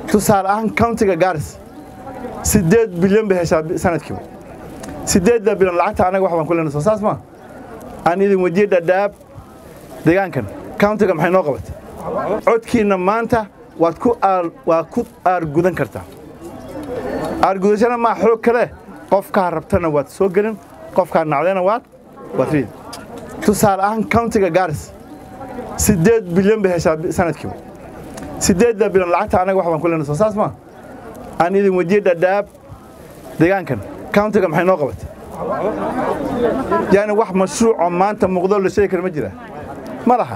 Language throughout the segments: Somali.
tusaale ahaan countiga garis siddeed bilyan bay heshaa sanadkiiba siddeedda bilyan lacagta anaga wax baan ku leenay soo saas maa aan idin wejiyey dhadhaab deegaankan countiga maxay noo qabatay codkiinna maanta waad ku waa ku aargudan kartaa aargudashana maa xoog kale qofkaa rabtana waad soo gelin qofkaa nacdayna waad waad riid tusaale ahaan countiga garis siddeed bilyan bay heshaa sanadkiiba siddeedda bilyan lacagta anaga wax baan ku leenay soo saas maa aan idin wejiyey dhadhaab deegaankan countiga maxay noo qabatay yani wax mashruucoo maanta muuqdo la sheegi kara ma jira ma laha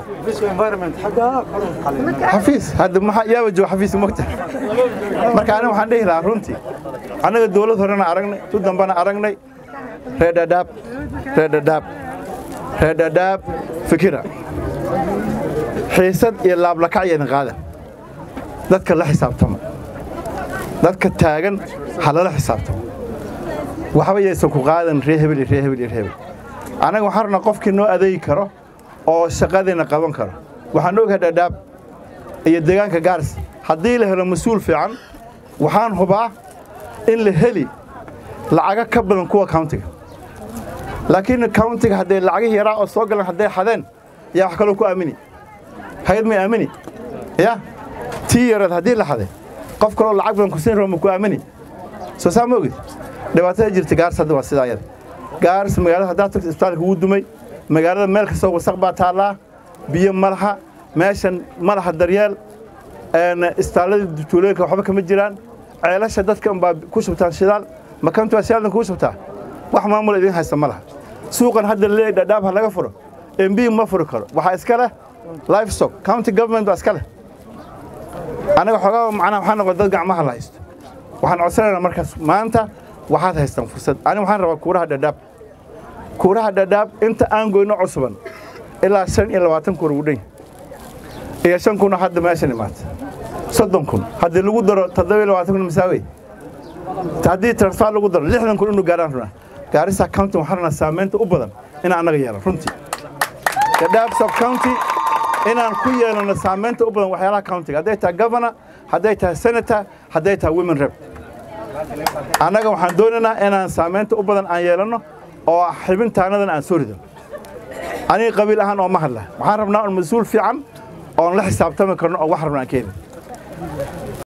xafiis hadda maxaa yaaba jooga xafiis mogta marka aniga waxaan dhihi lahaa runtii annaga dawlad horena aragnay tu dambana aragnay reer dhadhaab reer dhadhaab reer dhadhaab fikira xiisad iyo laablakac iyo idin qaadan dadka la xisaabtama dadka taagan ha lala xisaabtamo waxba yaysan ku qaadan ree hebel iyo ree hebel iyo ree hebel annaga waxaan rabnaa qofkii noo adeegi karo oo shaqadiina qaban karo waxaan ogahay dhadhaab iyo deegaanka gaaris haddii la helo mas-uul fiican waxaan hubaa in la heli lacago ka badan kuwa countiga laakiin countiga hadday lacagihii yaraa oo soo galan hadday xadeen yaa wax kaloo ku aamini hay-ad may aamini ya tii yareed haddii la xaday qof kaloo lacag badan kusiin rabo ma ku aamini soo saa ma ogid dhibaatada jirta gaaris hadda waa sidaa yada gaaris magaalada haddaad tagto isbitaalka wuu dumay magaalada meel kastoo wasaq baa taallaa biyo ma laha meeshan ma laha daryeel istaalladii tuulooyinka waxba kama jiraan ceelasha dadka unbaa ku shubtaan shidaal makantu waa shidaaldan kugu shubtaa wax maamul idiin haysta ma laha suuqan hadda leeyahay dhadhaab ha laga furo mb ma furi karo waxaa iska leh livestock county government baa iska leh anaga xoogaa macnaha waxaa noqon dad gacmaha la haysto waxaan codsanaynaa markaas maanta waxaad haystaan fursad aniga waxaan rabaa kuuraha dhadhaab kuuraha dhadhaab inta aan goyno cusuban ilaa shan iyo labaatan kuur ugu dhan iyo shan kunoo hadda meeshan imaata soddon kun haddii lagu daro toddoba iyo labaatan kun masaawey haddii transfer lagu daro lixdan kun inuu gaaraan runaa gaarisa county waxaan rabnaa saamaynta u badan inaan annaga yeelan runtii dhadhaab sub county inaan ku yeelano saamaynta u badan waxyaalaha countiga hadday tahay governor hadday tahay senator hadday tahay women rep annaga waxaan doonaynaa inaan saamaynta u badan aan yeelanno oo xibintaanadan aan soo rido aniga qabiil ahaan oo ma hadla waxaan rabnaa un mas-uul fiican oon la xisaabtami karno oo wax rabna aan ka helin